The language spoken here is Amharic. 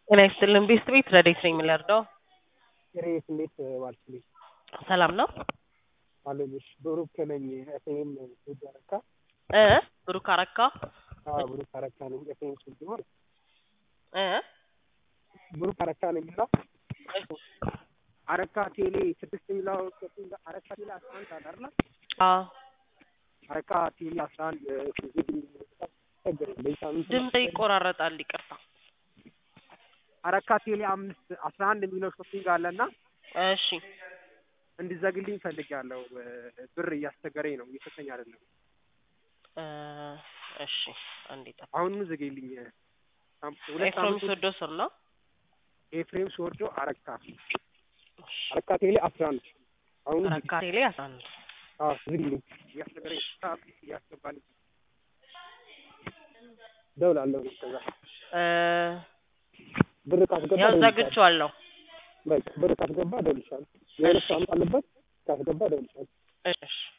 ጤና ይስጥልን ቤስት ቤት ረዴት ነኝ የምለርደው ሬት እንዴት ዋልችልኝ? ሰላም ነው አለልሽ ብሩክ ነኝ። ኤፍኤም ሱድ አረካ እ ብሩክ አረካ አዎ ብሩክ አረካ ነኝ። ኤፍኤም ሱድ ሆን እ ብሩክ አረካ ነኝ እና አረካ ቴሌ ስድስት የሚለው አረካ ቴሌ አስራ አንድ አለ አይደል? አዎ አረካ ቴሌ አስራ አንድ ችግር ድምፅ ይቆራረጣል ይቅርታ አረካ ቴሌ አምስት አስራ አንድ የሚለው ሾፒንግ አለና እሺ እንዲዘግልኝ ፈልጋለሁ። ብር እያስቸገረኝ ነው፣ እየሰጠኝ አይደለም። እ እሺ አንዴ ጠብቅ አሁንም ዝግልኝ። ሁለት ኤፍሬም ሳምንት ሶዶ ስር ነው ኤፍሬም ስወርዶ አረካ አረካ ቴሌ አስራ አንድ አሁን አረካ ቴሌ አስራ አንድ አዎ ዝግልኝ እያስቸገረኝ ሳብ እያስገባልኝ ደውላለሁ። ከዛ እ ብር ካስገባ ያው እደውልልሻለሁ። ዘግቼዋለሁ በቃ ብር ካስገባ እደውልልሻለሁ። የሁለት ሳምንት አለበት ካስገባ እደውልልሻለሁ። እሺ